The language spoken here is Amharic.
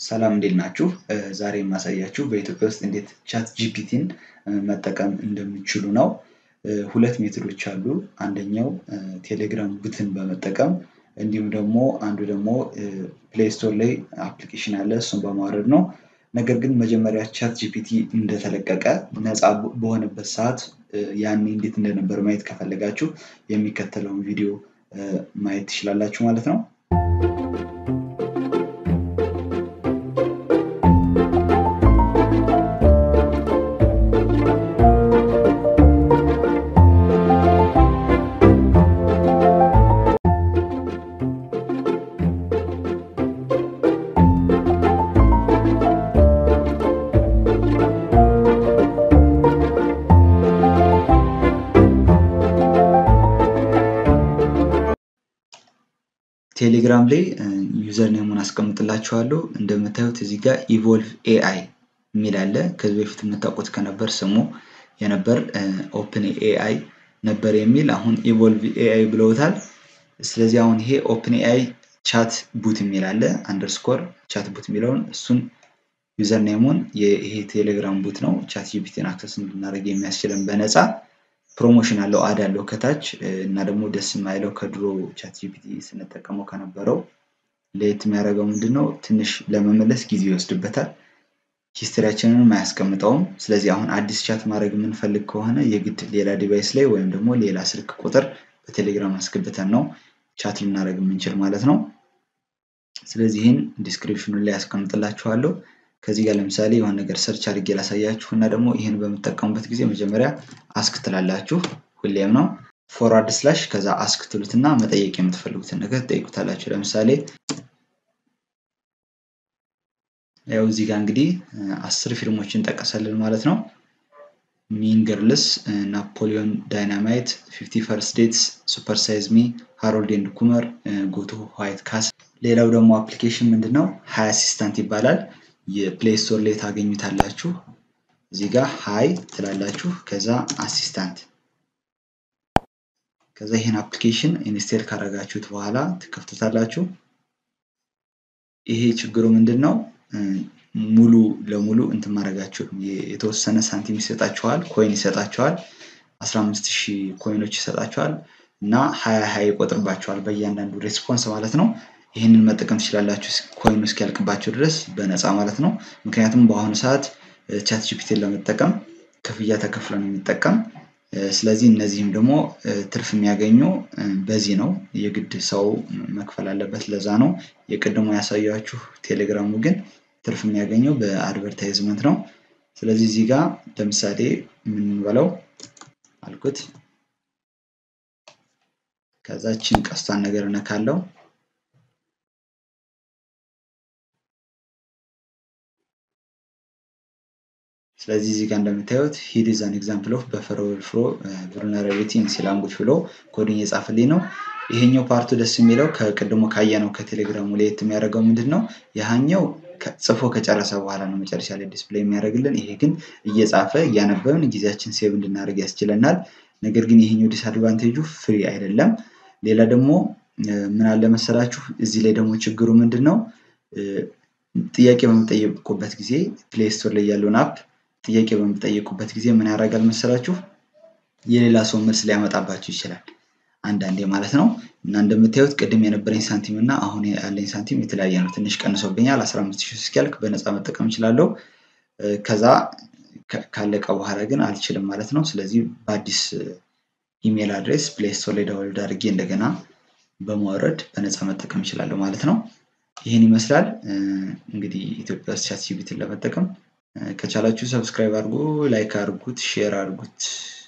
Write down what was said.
ሰላም እንዴት ናችሁ? ዛሬ የማሳያችሁ በኢትዮጵያ ውስጥ እንዴት ቻት ጂፒቲን መጠቀም እንደሚችሉ ነው። ሁለት ሜቶዶች አሉ። አንደኛው ቴሌግራም ቡትን በመጠቀም እንዲሁም ደግሞ አንዱ ደግሞ ፕሌይ ስቶር ላይ አፕሊኬሽን አለ እሱን በማውረድ ነው። ነገር ግን መጀመሪያ ቻት ጂፒቲ እንደተለቀቀ ነፃ በሆነበት ሰዓት ያኔ እንዴት እንደነበር ማየት ከፈለጋችሁ የሚከተለውን ቪዲዮ ማየት ትችላላችሁ ማለት ነው። ቴሌግራም ላይ ዩዘር ኔሙን አስቀምጥላችኋለሁ። እንደምታዩት እዚህ ጋር ኢቮልቭ ኤአይ የሚል አለ። ከዚህ በፊት የምታውቁት ከነበር ስሙ የነበር ኦፕን ኤአይ ነበር የሚል አሁን ኢቮልቭ ኤአይ ብለውታል። ስለዚህ አሁን ይሄ ኦፕን ኤአይ ቻት ቡት የሚል አለ። አንደርስኮር ቻት ቡት የሚለውን እሱን ዩዘር ኔሙን ይሄ ቴሌግራም ቡት ነው። ቻት ጂፒቲን አክሰስ እንድናደርግ የሚያስችለን በነፃ ፕሮሞሽን አለው አድ አለው ከታች እና ደግሞ ደስ የማይለው ከድሮ ቻት ጂፒቲ ስንጠቀመው ከነበረው ለየት የሚያደርገው ምንድን ነው? ትንሽ ለመመለስ ጊዜ ይወስድበታል። ሂስትሪያችንንም አያስቀምጠውም። ስለዚህ አሁን አዲስ ቻት ማድረግ የምንፈልግ ከሆነ የግድ ሌላ ዲቫይስ ላይ ወይም ደግሞ ሌላ ስልክ ቁጥር በቴሌግራም አስገብተን ነው ቻት ልናደርግ የምንችል ማለት ነው። ስለዚህ ይህን ዲስክሪፕሽኑ ላይ ያስቀምጥላችኋለሁ። ከዚህ ጋር ለምሳሌ የሆነ ነገር ሰርች አድርጌ ላሳያችሁ እና ደግሞ ይህን በምጠቀሙበት ጊዜ መጀመሪያ አስክ ትላላችሁ። ሁሌም ነው ፎርዋርድ ስላሽ ከዛ አስክ ትሉትና መጠየቅ የምትፈልጉትን ነገር ትጠይቁታላችሁ። ለምሳሌ ያው እዚህ ጋር እንግዲህ አስር ፊልሞችን ጠቀሰልን ማለት ነው። ሚን ገርልስ፣ ናፖሊዮን ዳይናማይት፣ ፊፍቲ ፈርስት ዴትስ፣ ሱፐር ሳይዝ ሚ፣ ሃሮልድ ኤንድ ኩመር፣ ጎቶ ዋይት ካስል። ሌላው ደግሞ አፕሊኬሽን ምንድን ነው? ሀይ አሲስታንት ይባላል። የፕሌይ ስቶር ላይ ታገኙታላችሁ። እዚህ ጋር ሀይ ትላላችሁ፣ ከዛ አሲስታንት። ከዛ ይህን አፕሊኬሽን ኢንስቴል ካደረጋችሁት በኋላ ትከፍቱታላችሁ። ይሄ ችግሩ ምንድን ነው? ሙሉ ለሙሉ እንትን ማድረጋችሁ የተወሰነ ሳንቲም ይሰጣችኋል፣ ኮይን ይሰጣችኋል። 15 ሺህ ኮይኖች ይሰጣችኋል እና ሀያ ሀያ ይቆጥርባችኋል በእያንዳንዱ ሬስፖንስ ማለት ነው። ይህንን መጠቀም ትችላላችሁ ኮይኑ እስኪያልቅባቸው ድረስ በነፃ ማለት ነው። ምክንያቱም በአሁኑ ሰዓት ቻት ጂፒቲን ለመጠቀም ክፍያ ተከፍሎ ነው የሚጠቀም። ስለዚህ እነዚህም ደግሞ ትርፍ የሚያገኙ በዚህ ነው። የግድ ሰው መክፈል አለበት። ለዛ ነው የቅድሞ ያሳያችሁ። ቴሌግራሙ ግን ትርፍ የሚያገኘው በአድቨርታይዝመንት ነው። ስለዚህ እዚህ ጋር ለምሳሌ የምንበለው አልኩት። ከዛችን ቀስቷን ነገር እነካለው ስለዚህ እዚህ ጋር እንደምታዩት ሂድ ኢዝ አን ኤግዛምፕል ኦፍ በፈር ኦቨርፍሎ vulnerability ኢን ሲ ላንጉጅ ብሎ ኮዲንግ የጻፈልኝ ነው። ይሄኛው ፓርቱ ደስ የሚለው ከቅድሞ ካየነው ከቴሌግራሙ ለየት የሚያደርገው ምንድን ነው? ያህኛው ጽፎ ከጨረሰ በኋላ ነው መጨረሻ ላይ ዲስፕሌይ የሚያደርግልን። ይሄ ግን እየጻፈ እያነበብን ጊዜያችን ሴቭ እንድናደርግ ያስችለናል። ነገር ግን ይሄኛው ዲስአድቫንቴጁ ፍሪ አይደለም። ሌላ ደግሞ ምን አለ መሰላችሁ? እዚህ ላይ ደግሞ ችግሩ ምንድን ነው? ጥያቄ በምጠየቁበት ጊዜ ፕሌይ ስቶር ላይ ያለውን አፕ ጥያቄ በምጠየቁበት ጊዜ ምን ያደርጋል መሰላችሁ? የሌላ ሰው መልስ ሊያመጣባችሁ ይችላል። አንዳንዴ ማለት ነው። እና እንደምታዩት ቅድም የነበረኝ ሳንቲም እና አሁን ያለኝ ሳንቲም የተለያየ ነው። ትንሽ ቀንሶብኛል። 15 ሺህ እስኪያልቅ በነፃ መጠቀም እችላለሁ። ከዛ ካለቀ በኋላ ግን አልችልም ማለት ነው። ስለዚህ በአዲስ ኢሜል አድሬስ ፕሌይ ስቶር ላይ ዳውንሎድ አድርጌ እንደገና በማውረድ በነፃ መጠቀም እችላለሁ ማለት ነው። ይህን ይመስላል እንግዲህ ኢትዮጵያ ውስጥ ቻት ጂፒቲን ለመጠቀም ከቻላችሁ ሰብስክራይብ አድርጉ፣ ላይክ አድርጉት፣ ሼር አድርጉት።